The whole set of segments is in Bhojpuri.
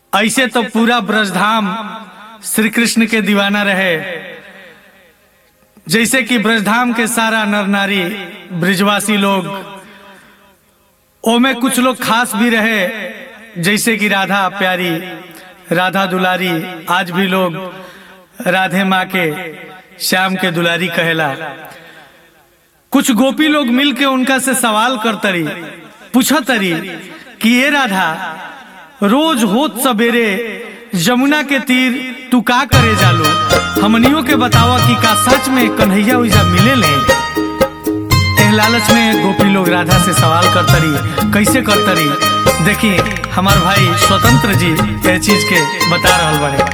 ऐसे तो पूरा ब्रजधाम श्री कृष्ण के दीवाना रहे जैसे कि ब्रजधाम के सारा नर नारी ब्रिजवासी लोग ओमे कुछ लोग खास भी रहे जैसे कि राधा प्यारी राधा दुलारी आज भी लोग राधे माँ के श्याम के दुलारी कहेला कुछ गोपी लोग मिल के उनका से सवाल करतरी पूछतरी कि ये राधा रोज होत सवेरे यमुना के तीर तू का करे जालो हमनियों के बतावा कि का सच में कन्हैया उइजा मिले ले एह लालच में गोपी लोग राधा से सवाल करतरी कैसे करतरी देखी हमार भाई स्वतंत्र जी ये चीज के बता रहल बड़े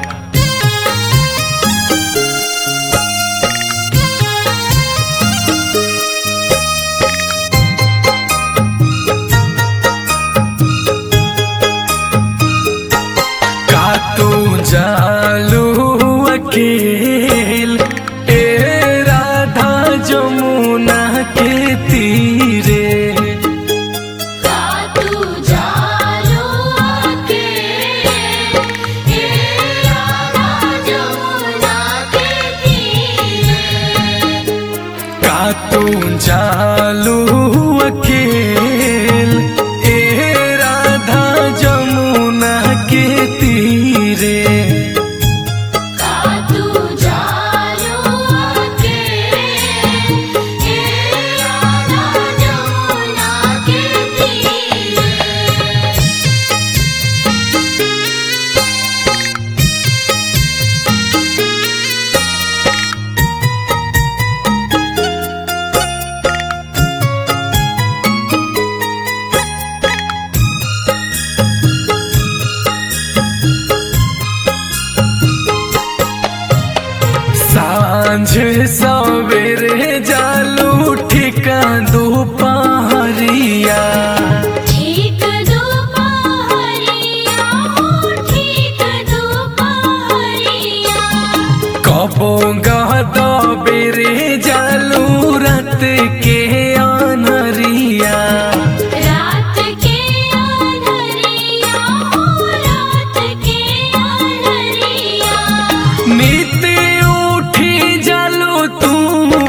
का तू जालू अकेल ए राधा जमुना के तीरे तू जालो आके हे राधा जमुना के तीरे का तू जालू अकेल ए राधा जमुना के तीरे तू जालो आके हे राधा जमुना के तीरे सांझ सवेरे जालू ठिका दोपहरिया ठीक दोपहरिया हो ठीक दोपहरिया कबो गहदा बेरे जालू रत के अनरिया रात के अंधरिया हो रात के अंधरिया नित उठी जालू तू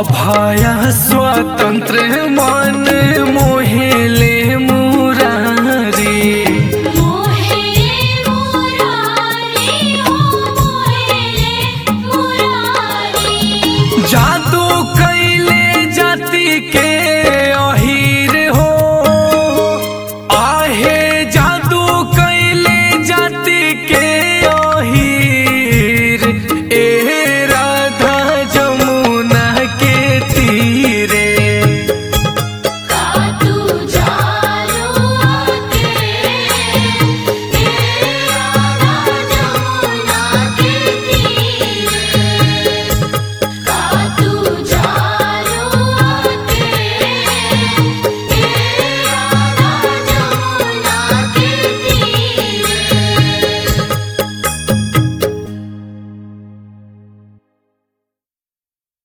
अभय स्वतंत्र मन